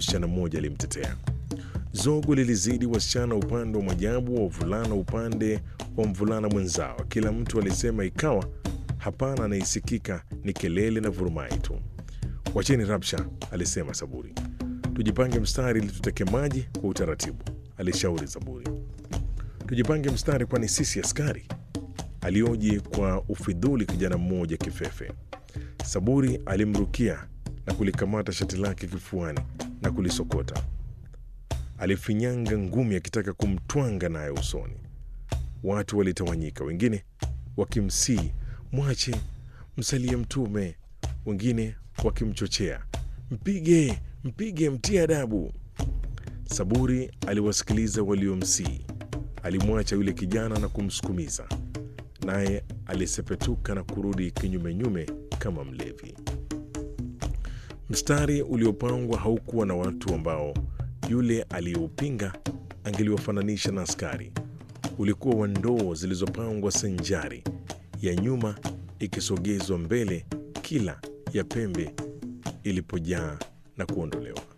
msichana mmoja alimtetea. Zogo lilizidi wasichana upande wa Mwajabu, wa wavulana upande wa mvulana mwenzao. Kila mtu alisema, ikawa hapana anaisikika ni kelele na vurumai tu. Wacheni rabsha, alisema Saburi. Tujipange mstari ili tuteke maji kwa utaratibu, alishauri Zaburi. Tujipange mstari, kwani sisi askari? Alioji kwa ufidhuli kijana mmoja kifefe. Saburi alimrukia na kulikamata shati lake kifuani na kulisokota. Alifinyanga ngumi akitaka kumtwanga naye usoni. Watu walitawanyika, wengine wakimsii mwache, msalie Mtume, wengine wakimchochea mpige, mpige, mtie adabu. Saburi aliwasikiliza waliomsii. Alimwacha yule kijana na kumsukumiza, naye alisepetuka na kurudi kinyumenyume kama mlevi. Mstari uliopangwa haukuwa na watu ambao yule aliyeupinga angeliwafananisha na askari. Ulikuwa wa ndoo zilizopangwa sanjari, ya nyuma ikisogezwa mbele, kila ya pembe ilipojaa na kuondolewa.